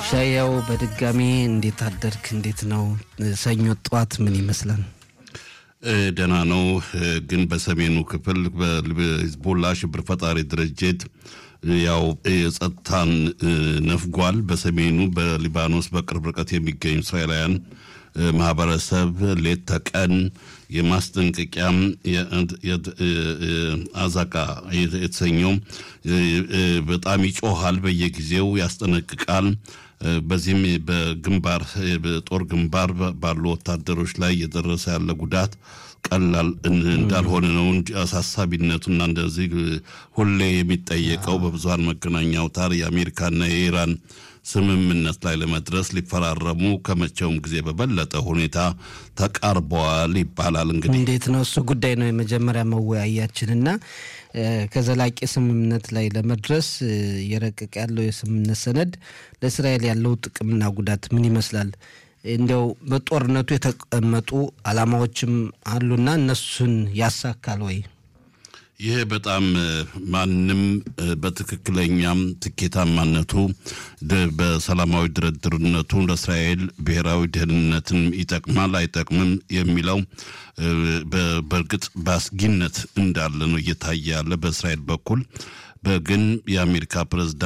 ሻያው በድጋሚ እንዴት አደርክ? እንዴት ነው ሰኞ ጠዋት ምን ይመስላል? ደህና ነው። ግን በሰሜኑ ክፍል በሂዝቦላ ሽብር ፈጣሪ ድርጅት ያው የጸጥታን ነፍጓል። በሰሜኑ በሊባኖስ በቅርብ ርቀት የሚገኙ እስራኤላውያን ማህበረሰብ ሌት ተቀን የማስጠንቀቂያም አዛቃ የተሰኘው በጣም ይጮሃል፣ በየጊዜው ያስጠነቅቃል። በዚህም በግንባር በጦር ግንባር ባሉ ወታደሮች ላይ እየደረሰ ያለ ጉዳት ቀላል እንዳልሆነ ነው እንጂ አሳሳቢነቱና እንደዚህ ሁሌ የሚጠየቀው በብዙሀን መገናኛ አውታር የአሜሪካና የኢራን ስምምነት ላይ ለመድረስ ሊፈራረሙ ከመቼውም ጊዜ በበለጠ ሁኔታ ተቃርበዋል ይባላል። እንግዲህ እንዴት ነው እሱ ጉዳይ ነው የመጀመሪያ መወያያችንና ከዘላቂ ስምምነት ላይ ለመድረስ እየረቀቀ ያለው የስምምነት ሰነድ ለእስራኤል ያለው ጥቅምና ጉዳት ምን ይመስላል? እንዲያው በጦርነቱ የተቀመጡ ዓላማዎችም አሉና እነሱን ያሳካል ወይ? ይህ በጣም ማንም በትክክለኛም ትኬታማነቱ በሰላማዊ ድርድርነቱ ለእስራኤል ብሔራዊ ደህንነትን ይጠቅማል አይጠቅምም የሚለው በእርግጥ በአስጊነት እንዳለ ነው እየታየ ያለ በእስራኤል በኩል ግን የአሜሪካ ፕሬዝዳንት